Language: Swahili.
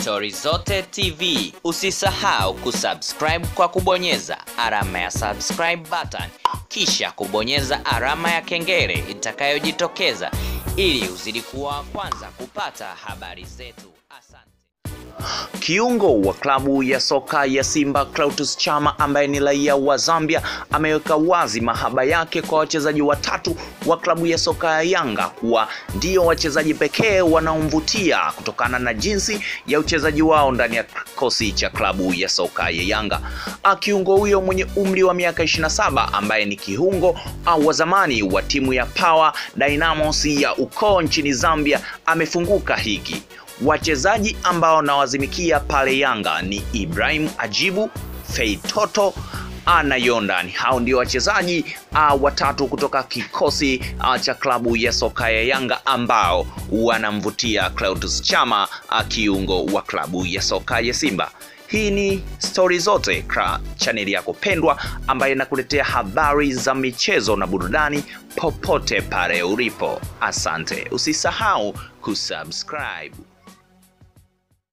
Stori Zote TV. Usisahau kusubscribe kwa kubonyeza alama ya subscribe button, kisha kubonyeza alama ya kengele itakayojitokeza ili uzidi kuwa wa kwanza kupata habari zetu. Asante. Kiungo wa klabu ya soka ya Simba Clatous Chama ambaye ni raia wa Zambia ameweka wazi mahaba yake kwa wachezaji watatu wa klabu ya soka ya Yanga kuwa ndio wachezaji pekee wanaomvutia kutokana na jinsi ya uchezaji wao ndani ya kikosi cha klabu ya soka ya Yanga. Ah, Kiungo huyo mwenye umri wa miaka 27 ambaye ni kiungo au wa zamani wa timu ya Power Dynamos ya ukoo nchini Zambia amefunguka hiki wachezaji ambao nawazimikia pale Yanga ni Ibrahim Ajibu, Feitoto na Yondan. Hao ndio wachezaji uh, watatu kutoka kikosi uh, cha klabu ya soka ya Yanga ambao wanamvutia Clatous Chama uh, kiungo wa klabu ya soka ya Simba. Hii ni Stori Zote kwa chaneli yako pendwa ambayo inakuletea habari za michezo na burudani popote pale ulipo. Asante, usisahau kusubscribe.